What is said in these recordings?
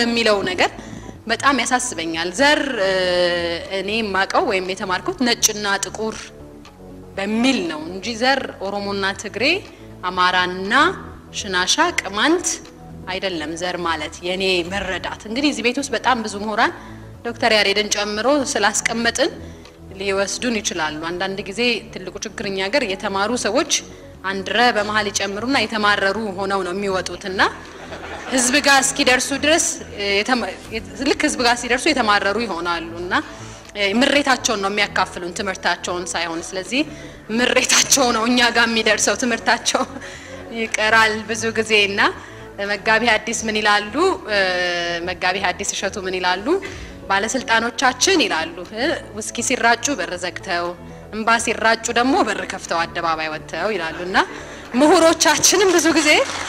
የሚለው ነገር በጣም ያሳስበኛል። ዘር እኔ የማውቀው ወይም የተማርኩት ነጭና ጥቁር በሚል ነው እንጂ ዘር ኦሮሞና ትግሬ፣ አማራና ሽናሻ፣ ቅማንት አይደለም ዘር ማለት የኔ መረዳት። እንግዲህ እዚህ ቤት ውስጥ በጣም ብዙ ምሁራን ዶክተር ያሬድን ጨምሮ ስላስቀመጥን ሊወስዱን ይችላሉ። አንዳንድ ጊዜ ትልቁ ችግር እኛ ሀገር የተማሩ ሰዎች አንድ ረ በመሀል ይጨምሩና የተማረሩ ሆነው ነው የሚወጡትና ህዝብ ጋር እስኪደርሱ ድረስ ልክ ህዝብ ጋር ሲደርሱ የተማረሩ ይሆናሉ እና ምሬታቸውን ነው የሚያካፍሉን ትምህርታቸውን ሳይሆን። ስለዚህ ምሬታቸው ነው እኛ ጋር የሚደርሰው ትምህርታቸው ይቀራል ብዙ ጊዜ እና መጋቢ ሐዲስ ምን ይላሉ? መጋቢ ሐዲስ እሸቱ ምን ይላሉ? ባለስልጣኖቻችን ይላሉ ውስኪ ሲራጩ በር ዘግተው እንባ ሲራጩ ደግሞ በር ከፍተው አደባባይ ወጥተው ይላሉ እና ምሁሮቻችንም ብዙ ጊዜ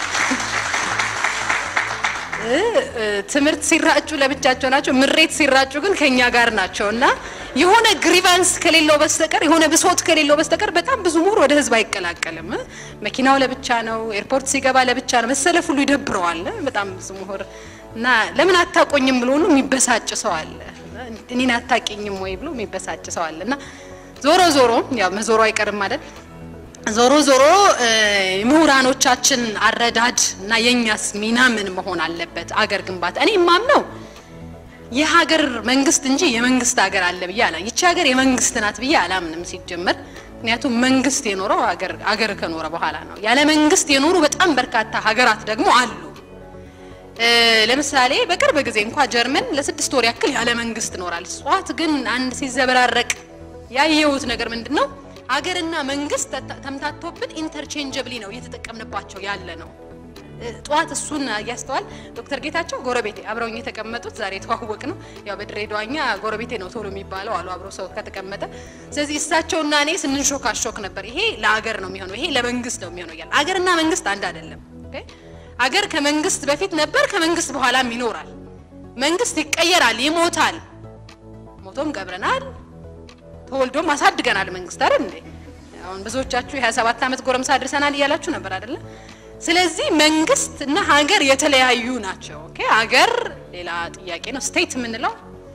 ትምህርት ሲራጩ ለብቻቸው ናቸው፣ ምሬት ሲራጩ ግን ከኛ ጋር ናቸው እና የሆነ ግሪቫንስ ከሌለው በስተቀር የሆነ ብሶት ከሌለው በስተቀር በጣም ብዙ ምሁር ወደ ህዝብ አይቀላቀልም። መኪናው ለብቻ ነው፣ ኤርፖርት ሲገባ ለብቻ ነው፣ መሰለፍ ሁሉ ይደብረዋል። በጣም ብዙ ምሁር እና ለምን አታቆኝም ብሎ ሁሉ የሚበሳጭ ሰው አለ። እኔን አታቂኝም ወይ ብሎ የሚበሳጭ ሰው አለ እና ዞሮ ዞሮ ያው መዞሮ አይቀርም ማለት ዞሮ ዞሮ ምሁራኖቻችን አረዳድ እና የኛስ ሚና ምን መሆን አለበት? አገር ግንባታ እኔ የማምነው የሀገር መንግስት እንጂ የመንግስት ሀገር አለ ብዬ አላ ይቺ ሀገር የመንግስት ናት ብዬ አላምንም ሲጀመር። ምክንያቱም መንግስት የኖረው አገር ከኖረ በኋላ ነው። ያለ መንግስት የኖሩ በጣም በርካታ ሀገራት ደግሞ አሉ። ለምሳሌ በቅርብ ጊዜ እንኳ ጀርመን ለስድስት ወር ያክል ያለ መንግስት ኖራል። እጽዋት ግን አንድ ሲዘበራረቅ ያየሁት ነገር ምንድን ነው? አገርና መንግስት ተምታቶብን ኢንተርቼንጀብሊ ነው እየተጠቀምንባቸው ያለ ነው። ጠዋት እሱን እያስተዋል ዶክተር ጌታቸው ጎረቤቴ አብረውኝ የተቀመጡት ዛሬ የተዋወቅ ነው። ያው በድሬዳዋኛ ጎረቤቴ ነው ቶሎ የሚባለው አሉ አብሮ ሰው ከተቀመጠ። ስለዚህ እሳቸውና እኔ ስንሾካሾክ ነበር። ይሄ ለአገር ነው የሚሆነው፣ ይሄ ለመንግስት ነው የሚሆነው እያለ አገርና መንግስት አንድ አይደለም። አገር ከመንግስት በፊት ነበር፣ ከመንግስት በኋላም ይኖራል። መንግስት ይቀየራል፣ ይሞታል። ሞቶም ቀብረናል፣ ተወልዶም አሳድገናል። መንግስት አይደል እንዴ? አሁን ብዙዎቻችሁ የ27 ዓመት ጎረምሳ አድርሰናል እያላችሁ ነበር አይደለ? ስለዚህ መንግስት እና ሀገር የተለያዩ ናቸው። ኦኬ ሀገር ሌላ ጥያቄ ነው። ስቴት የምንለው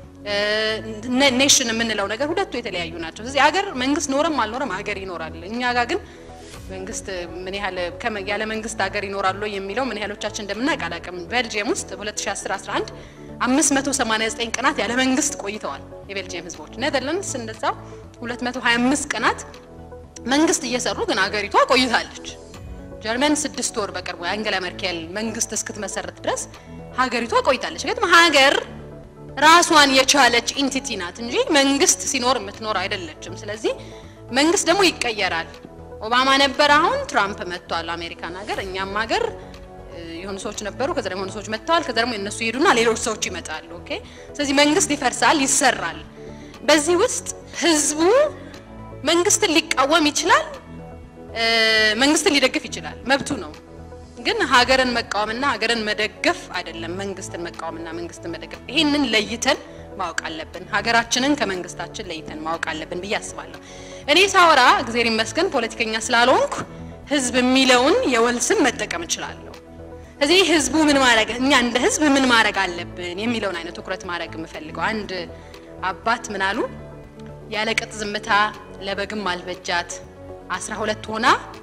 ኔሽን የምንለው ነገር ሁለቱ የተለያዩ ናቸው። ስለዚህ ሀገር መንግስት ኖረም አልኖረም ሀገር ይኖራል። እኛ ጋር ግን መንግስት ምን ያህል ያለ መንግስት ሀገር ይኖራሉ የሚለው ምን ያህሎቻችን እንደምናውቅ አላውቅም። ቤልጅየም ውስጥ በ2010 11 589 ቀናት ያለ መንግስት ቆይተዋል የቤልጅየም ህዝቦች። ኔዘርላንድስ እንደዛው 225 ቀናት መንግስት እየሰሩ ግን ሀገሪቷ ቆይታለች። ጀርመን ስድስት ወር በቅርቡ የአንገላ መርኬል መንግስት እስክትመሰረት ድረስ ሀገሪቷ ቆይታለች። ግን ሀገር ራሷን የቻለች ኢንቲቲ ናት እንጂ መንግስት ሲኖር የምትኖር አይደለችም። ስለዚህ መንግስት ደግሞ ይቀየራል። ኦባማ ነበር፣ አሁን ትራምፕ መጥቷል አሜሪካን ሀገር። እኛም ሀገር የሆኑ ሰዎች ነበሩ፣ ከዛ ደግሞ የሆኑ ሰዎች መጥተዋል፣ ከዛ ደግሞ እነሱ ይሄዱና ሌሎች ሰዎች ይመጣሉ። ኦኬ። ስለዚህ መንግስት ይፈርሳል፣ ይሰራል። በዚህ ውስጥ ህዝቡ መንግስትን ሊቃወም ይችላል መንግስትን ሊደግፍ ይችላል፣ መብቱ ነው። ግን ሀገርን መቃወምና ሀገርን መደገፍ አይደለም መንግስትን መቃወምና መንግስትን መደገፍ። ይሄንን ለይተን ማወቅ አለብን። ሀገራችንን ከመንግስታችን ለይተን ማወቅ አለብን ብዬ አስባለሁ። እኔ ሳወራ እግዜር ይመስገን ፖለቲከኛ ስላልሆንኩ ህዝብ የሚለውን የወል ስም መጠቀም እችላለሁ። እዚህ ህዝቡ ምን ማድረግ እኛ እንደ ህዝብ ምን ማድረግ አለብን የሚለውን አይነት ትኩረት ማድረግ የምፈልገው አንድ አባት ምን አሉ? ያለ ቅጥ ዝምታ ለበግም አልበጃት አስራ ሁለት ሆና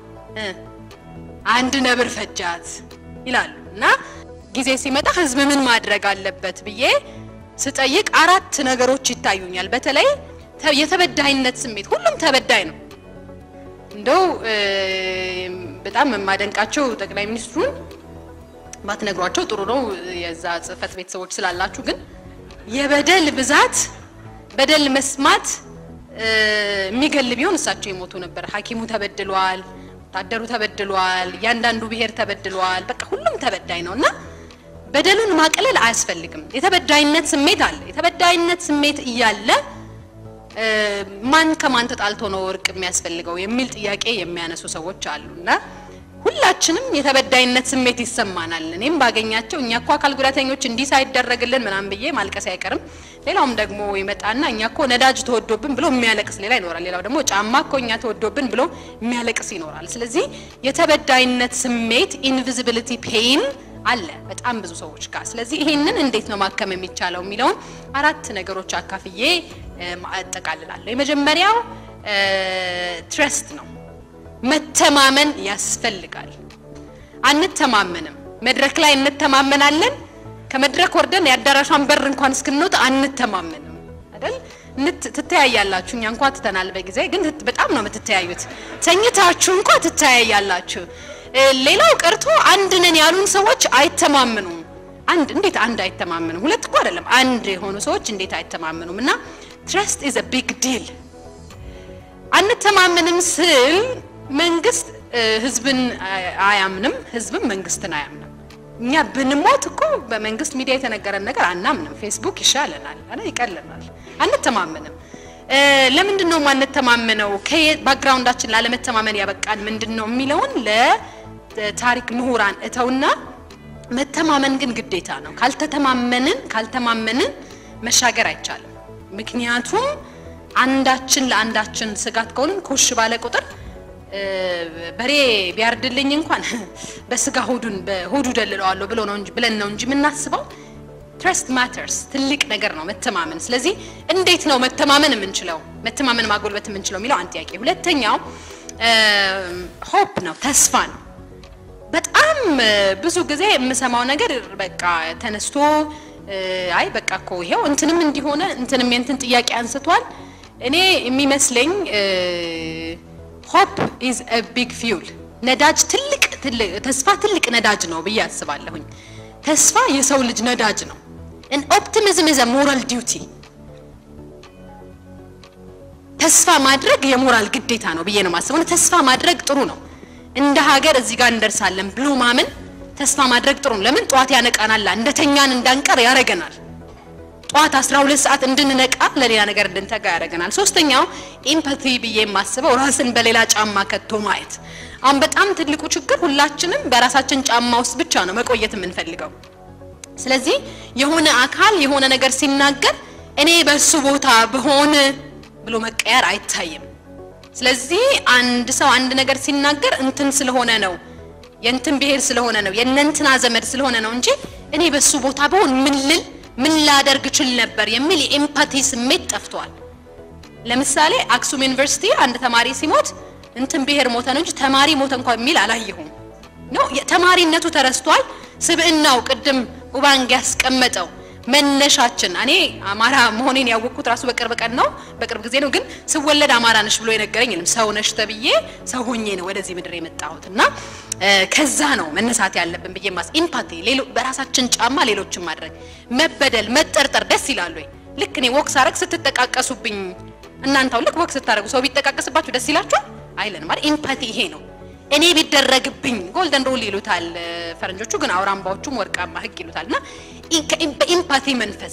አንድ ነብር ፈጃት ይላሉ። እና ጊዜ ሲመጣ ህዝብ ምን ማድረግ አለበት ብዬ ስጠይቅ አራት ነገሮች ይታዩኛል። በተለይ የተበዳይነት ስሜት፣ ሁሉም ተበዳይ ነው። እንደው በጣም የማደንቃቸው ጠቅላይ ሚኒስትሩን ባትነግሯቸው ጥሩ ነው፣ የዛ ጽህፈት ቤት ሰዎች ስላላችሁ። ግን የበደል ብዛት በደል መስማት የሚገል ቢሆን እሳቸው የሞቱ ነበር። ሐኪሙ ተበድሏል፣ ወታደሩ ተበድሏል፣ እያንዳንዱ ብሔር ተበድሏል። በቃ ሁሉም ተበዳይ ነው እና በደሉን ማቅለል አያስፈልግም። የተበዳይነት ስሜት አለ። የተበዳይነት ስሜት እያለ ማን ከማን ተጣልቶ ነው እርቅ የሚያስፈልገው የሚል ጥያቄ የሚያነሱ ሰዎች አሉና ሁላችንም የተበዳይነት ስሜት ይሰማናል። እኔም ባገኛቸው እኛ እኮ አካል ጉዳተኞች እንዲህ ሳይደረግልን ምናምን ብዬ ማልቀስ አይቀርም። ሌላውም ደግሞ ይመጣና እኛ እኮ ነዳጅ ተወዶብን ብሎ የሚያለቅስ ሌላ ይኖራል። ሌላው ደግሞ ጫማ እኮ እኛ ተወዶብን ብሎ የሚያለቅስ ይኖራል። ስለዚህ የተበዳይነት ስሜት ኢንቪዚቢሊቲ ፔይን አለ በጣም ብዙ ሰዎች ጋር። ስለዚህ ይሄንን እንዴት ነው ማከም የሚቻለው የሚለውን አራት ነገሮች አካፍዬ አጠቃልላለሁ። የመጀመሪያው ትረስት ነው። መተማመን ያስፈልጋል። አንተማመንም። መድረክ ላይ እንተማመናለን። ከመድረክ ወርደን የአዳራሿን በር እንኳን እስክንወጣ አንተማመንም አይደል? ትተያያላችሁ። እኛ እንኳ ትተናል በጊዜ ግን በጣም ነው የምትተያዩት። ተኝታችሁ እንኳ ትተያያላችሁ። ሌላው ቀርቶ አንድ ነን ያሉን ሰዎች አይተማመኑም። አንድ እንዴት አንድ አይተማመኑም? ሁለት እኮ አይደለም አንድ የሆኑ ሰዎች እንዴት አይተማመኑም? እና ትረስት ኢዝ አ ቢግ ዲል። አንተማመንም ስል መንግስት ህዝብን አያምንም፣ ህዝብም መንግስትን አያምንም። እኛ ብንሞት እኮ በመንግስት ሚዲያ የተነገረን ነገር አናምንም። ፌስቡክ ይሻለናል፣ ይቀለናል። አንተማመንም። ለምንድን ነው የማንተማመነው? ባክግራውንዳችን ላለመተማመን ያበቃን ምንድን ነው የሚለውን ለታሪክ ምሁራን እተውና መተማመን ግን ግዴታ ነው። ካልተተማመንን ካልተማመንን መሻገር አይቻልም። ምክንያቱም አንዳችን ለአንዳችን ስጋት ከሆንን ኮሽ ባለ ቁጥር በሬ ቢያርድልኝ እንኳን በስጋ ሆዱን በሆዱ ደልለዋለሁ ብሎ ነው እንጂ ብለን ነው እንጂ የምናስበው። ትረስት ማተርስ ትልቅ ነገር ነው መተማመን። ስለዚህ እንዴት ነው መተማመን የምንችለው መተማመን ማጎልበት የምንችለው የሚለው አንድ ጥያቄ። ሁለተኛው ሆፕ ነው ተስፋ ነው። በጣም ብዙ ጊዜ የምሰማው ነገር በቃ ተነስቶ አይ በቃ እኮ ይሄው እንትንም እንዲሆነ እንትንም የእንትን ጥያቄ አንስቷል። እኔ የሚመስለኝ ሆፕ ኢዝ አ ቢግ ፊውል ነዳጅ ትልቅ ተስፋ ትልቅ ነዳጅ ነው ብዬ አስባለሁኝ። ተስፋ የሰው ልጅ ነዳጅ ነው። ኦፕቲሚዝም ኢዝ አ ሞራል ዲዩቲ። ተስፋ ማድረግ የሞራል ግዴታ ነው ብዬ ነው የማስበው። ተስፋ ማድረግ ጥሩ ነው። እንደ ሀገር እዚህ ጋር እንደርሳለን ብሎ ማመን ተስፋ ማድረግ ጥሩ ነው። ለምን ጠዋት ያነቃናል፣ እንደተኛን እንዳንቀር ያደርገናል። ጠዋት 12 ሰዓት እንድንነቃ ለሌላ ነገር እንድንተጋ ያደርገናል። ሶስተኛው ኢምፓቲ ብዬ የማስበው ራስን በሌላ ጫማ ከቶ ማየት። አሁን በጣም ትልቁ ችግር ሁላችንም በራሳችን ጫማ ውስጥ ብቻ ነው መቆየት የምንፈልገው። ስለዚህ የሆነ አካል የሆነ ነገር ሲናገር እኔ በሱ ቦታ ብሆን ብሎ መቀየር አይታይም። ስለዚህ አንድ ሰው አንድ ነገር ሲናገር እንትን ስለሆነ ነው የእንትን ብሔር ስለሆነ ነው የእነንትና ዘመድ ስለሆነ ነው እንጂ እኔ በሱ ቦታ ብሆን ምን ልል ምን ላደርግ ችል ነበር የሚል የኤምፓቲ ስሜት ጠፍቷል። ለምሳሌ አክሱም ዩኒቨርሲቲ አንድ ተማሪ ሲሞት እንትን ብሔር ሞተ ነው እንጂ ተማሪ ሞተ እንኳን የሚል አላየሁም። ነው ተማሪነቱ ተረስቷል። ስብዕናው ቅድም ኡባንግ ያስቀመጠው መነሻችን እኔ አማራ መሆኔን ያወቅኩት ራሱ በቅርብ ቀን ነው፣ በቅርብ ጊዜ ነው። ግን ስወለድ አማራ ነሽ ብሎ የነገረኝ የለም። ሰው ነሽ ተብዬ ሰው ሆኜ ነው ወደዚህ ምድር የመጣሁት እና ከዛ ነው መነሳት ያለብን ብዬ ማስ ኢምፓቲ በራሳችን ጫማ ሌሎችን ማድረግ መበደል፣ መጠርጠር ደስ ይላሉ ወይ? ልክ እኔ ወክ ሳረግ ስትጠቃቀሱብኝ እናንተው ልክ ወክ ስታደርጉ ሰው ቢጠቃቀስባችሁ ደስ ይላችኋል? አይለንም አይደል? ኢምፓቲ ይሄ ነው። እኔ ቢደረግብኝ ጎልደን ሩል ይሉታል ፈረንጆቹ፣ ግን አውራምባዎቹም ወርቃማ ህግ ይሉታል። እና በኢምፓቲ መንፈስ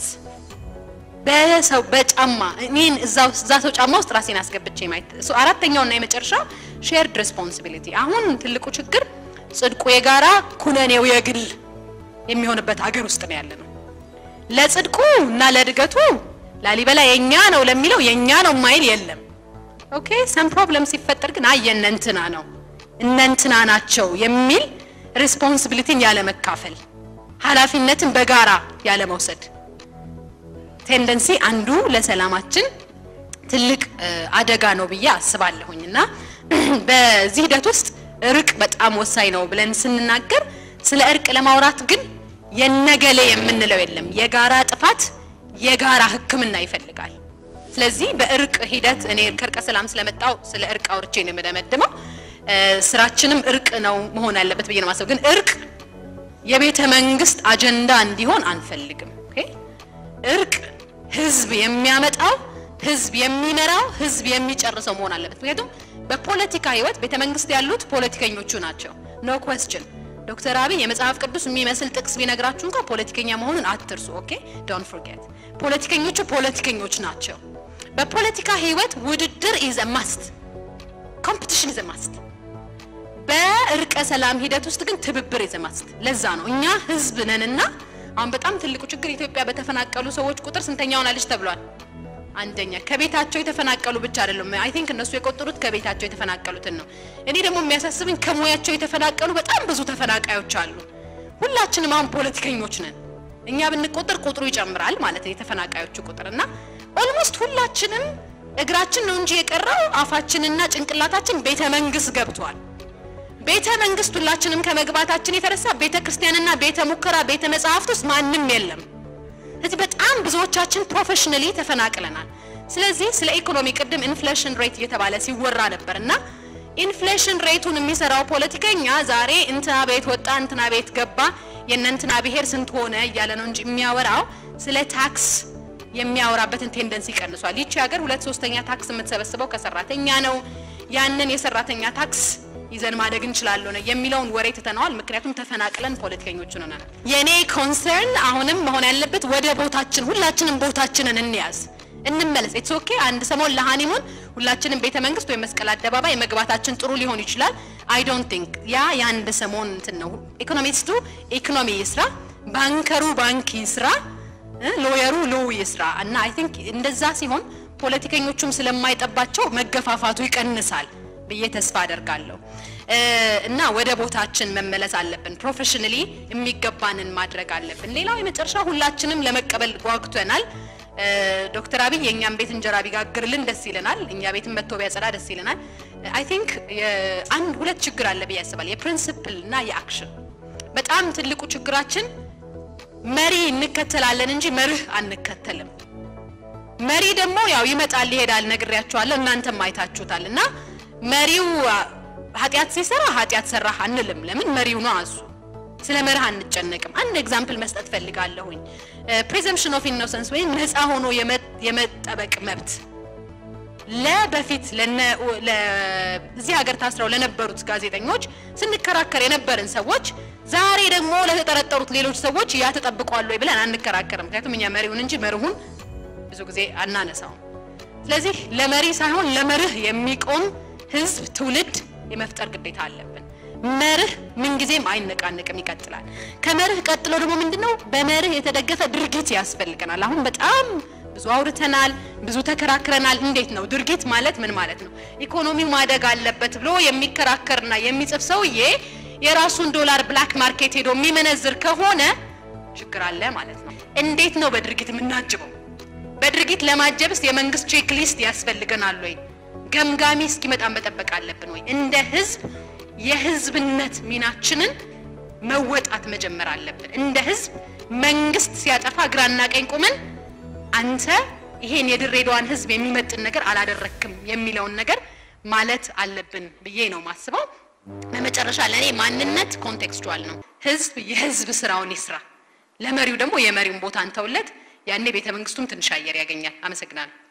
በሰው በጫማ እኔን እዛ ሰው ጫማ ውስጥ ራሴን አስገብቼ ማየት። አራተኛውና የመጨረሻው ሼርድ ሬስፖንሲቢሊቲ። አሁን ትልቁ ችግር ጽድቁ የጋራ ኩነኔው የግል የሚሆንበት ሀገር ውስጥ ነው ያለ ነው። ለጽድቁ እና ለእድገቱ ላሊበላ የኛ ነው ለሚለው የኛ ነው ማይል የለም። ኦኬ ሰም ፕሮብለም ሲፈጠር ግን አይ የእነንትና ነው እነንትና ናቸው የሚል ሬስፖንሲቢሊቲን ያለ መካፈል ኃላፊነትን በጋራ ያለ መውሰድ ቴንደንሲ አንዱ ለሰላማችን ትልቅ አደጋ ነው ብዬ አስባለሁኝ። እና በዚህ ሂደት ውስጥ እርቅ በጣም ወሳኝ ነው ብለን ስንናገር ስለ እርቅ ለማውራት ግን የነገሌ የምንለው የለም። የጋራ ጥፋት የጋራ ሕክምና ይፈልጋል። ስለዚህ በእርቅ ሂደት እኔ ከእርቀ ሰላም ስለመጣው ስለ እርቅ አውርቼ ነው የምደመድመው። ስራችንም እርቅ ነው መሆን ያለበት ብዬ ነው ማሰብ። ግን እርቅ የቤተ መንግስት አጀንዳ እንዲሆን አንፈልግም። እርቅ ህዝብ የሚያመጣው ህዝብ የሚመራው ህዝብ የሚጨርሰው መሆን አለበት። ምክንያቱም በፖለቲካ ህይወት ቤተ መንግስት ያሉት ፖለቲከኞቹ ናቸው። ኖ ኩዌስችን። ዶክተር አብይ የመጽሐፍ ቅዱስ የሚመስል ጥቅስ ቢነግራችሁ እንኳን ፖለቲከኛ መሆኑን አትርሱ። ኦኬ ዶንት ፎርጌት። ፖለቲከኞቹ ፖለቲከኞች ናቸው። በፖለቲካ ህይወት ውድድር ኢዝ ማስት፣ ኮምፒቲሽን ኢዝ ማስት። በእርቀ ሰላም ሂደት ውስጥ ግን ትብብር ኢዝ ማስት። ለዛ ነው እኛ ህዝብ ነንና አሁን በጣም ትልቁ ችግር ኢትዮጵያ በተፈናቀሉ ሰዎች ቁጥር ስንተኛ ሆናለች ተብሏል? አንደኛ። ከቤታቸው የተፈናቀሉ ብቻ አይደለም። አይ ቲንክ እነሱ የቆጠሩት ከቤታቸው የተፈናቀሉትን ነው። እኔ ደግሞ የሚያሳስብኝ ከሙያቸው የተፈናቀሉ በጣም ብዙ ተፈናቃዮች አሉ። ሁላችንም አሁን ፖለቲከኞች ነን። እኛ ብንቆጠር ቁጥሩ ይጨምራል ማለት ነው የተፈናቃዮቹ ቁጥር እና ኦልሞስት ሁላችንም እግራችን ነው እንጂ የቀረው አፋችንና ጭንቅላታችን ቤተ መንግስት ገብቷል። ቤተ መንግስት ሁላችንም ከመግባታችን የተነሳ ቤተ ክርስቲያንና ቤተ ሙከራ ቤተ መጽሐፍት ውስጥ ማንም የለም። ስለዚህ በጣም ብዙዎቻችን ፕሮፌሽናሊ ተፈናቅለናል። ስለዚህ ስለ ኢኮኖሚ ቅድም ኢንፍሌሽን ሬት እየተባለ ሲወራ ነበር እና ኢንፍሌሽን ሬቱን የሚሰራው ፖለቲከኛ ዛሬ እንትና ቤት ወጣ እንትና ቤት ገባ የእነ እንትና ብሔር ስንት ሆነ እያለ ነው እንጂ የሚያወራው ስለ ታክስ የሚያወራበትን ቴንደንሲ ቀንሷል። ይቺ ሀገር ሁለት ሶስተኛ ታክስ የምትሰበስበው ከሰራተኛ ነው። ያንን የሰራተኛ ታክስ ይዘን ማደግ እንችላለን የሚለውን ወሬ ትተነዋል። ምክንያቱም ተፈናቅለን ፖለቲከኞች ሆነናል። የኔ ኮንሰርን አሁንም መሆን ያለበት ወደ ቦታችን ሁላችንም ቦታችንን እንያዝ፣ እንመለስ። ኢትስ ኦኬ አንድ ሰሞን ለሃኒሙን ሁላችንም ቤተ መንግስት ወይም መስቀል አደባባይ መግባታችን ጥሩ ሊሆን ይችላል። አይ ዶንት ቲንክ ያ የአንድ ሰሞን እንትን ነው። ኢኮኖሚስቱ ኢኮኖሚ ይስራ፣ ባንከሩ ባንክ ይስራ፣ ሎየሩ ሎው ይስራ እና አይ ቲንክ እንደዛ ሲሆን ፖለቲከኞቹም ስለማይጠባቸው መገፋፋቱ ይቀንሳል ብዬ ተስፋ አደርጋለሁ። እና ወደ ቦታችን መመለስ አለብን። ፕሮፌሽናሊ የሚገባንን ማድረግ አለብን። ሌላው የመጨረሻ ሁላችንም ለመቀበል ጓጉተናል። ዶክተር አብይ የእኛም ቤት እንጀራ ቢጋግርልን ደስ ይለናል። እኛ ቤትን መጥቶ ቢያጸዳ ደስ ይለናል። አይ ቲንክ አንድ ሁለት ችግር አለ ብዬ ያስባል። የፕሪንሲፕል እና የአክሽን በጣም ትልቁ ችግራችን መሪ እንከተላለን እንጂ መርህ አንከተልም። መሪ ደግሞ ያው ይመጣል ይሄዳል፣ ነግሬያቸዋለሁ፣ እናንተም አይታችሁታል። እና መሪው ኃጢአት ሲሰራ ኃጢአት ሰራህ አንልም። ለምን መሪው ነው እሱ። ስለ መርህ አንጨነቅም። አንድ ኤግዛምፕል መስጠት ፈልጋለሁኝ። ፕሪዘምፕሽን ኦፍ ኢኖሰንስ ወይም ነፃ ሆኖ የመጠበቅ መብት ለበፊት እዚህ ሀገር ታስረው ለነበሩት ጋዜጠኞች ስንከራከር የነበርን ሰዎች ዛሬ ደግሞ ለተጠረጠሩት ሌሎች ሰዎች ያ ተጠብቋል ወይ ብለን አንከራከርም። ምክንያቱም እኛ መሪውን እንጂ መርሁን ብዙ ጊዜ አናነሳውም። ስለዚህ ለመሪ ሳይሆን ለመርህ የሚቆም ህዝብ፣ ትውልድ የመፍጠር ግዴታ አለብን። መርህ ምንጊዜም አይነቃነቅም፣ ይቀጥላል። ከመርህ ቀጥሎ ደግሞ ምንድነው? በመርህ የተደገፈ ድርጊት ያስፈልገናል። አሁን በጣም ብዙ አውርተናል፣ ብዙ ተከራክረናል። እንዴት ነው ድርጊት ማለት ምን ማለት ነው? ኢኮኖሚው ማደግ አለበት ብሎ የሚከራከርና የሚጽፍ ሰውዬ የራሱን ዶላር ብላክ ማርኬት ሄዶ የሚመነዝር ከሆነ ችግር አለ ማለት ነው። እንዴት ነው በድርጊት የምናጅበው? በድርጊት ለማጀብስ የመንግስት ቼክ ሊስት ያስፈልገናል ወይ? ገምጋሚ እስኪመጣ መጠበቅ አለብን ወይ? እንደ ህዝብ የህዝብነት ሚናችንን መወጣት መጀመር አለብን። እንደ ህዝብ መንግስት ሲያጠፋ ግራና ቀኝ ቆመን አንተ ይሄን የድሬዳዋን ህዝብ የሚመጥን ነገር አላደረክም የሚለውን ነገር ማለት አለብን ብዬ ነው ማስበው። በመጨረሻ ለእኔ ማንነት ኮንቴክስቹዋል ነው። ህዝብ የህዝብ ስራውን ይስራ፣ ለመሪው ደግሞ የመሪውን ቦታ እንተውለት። ያኔ ቤተ መንግስቱም ትንሽ አየር ያገኛል። አመሰግናለሁ።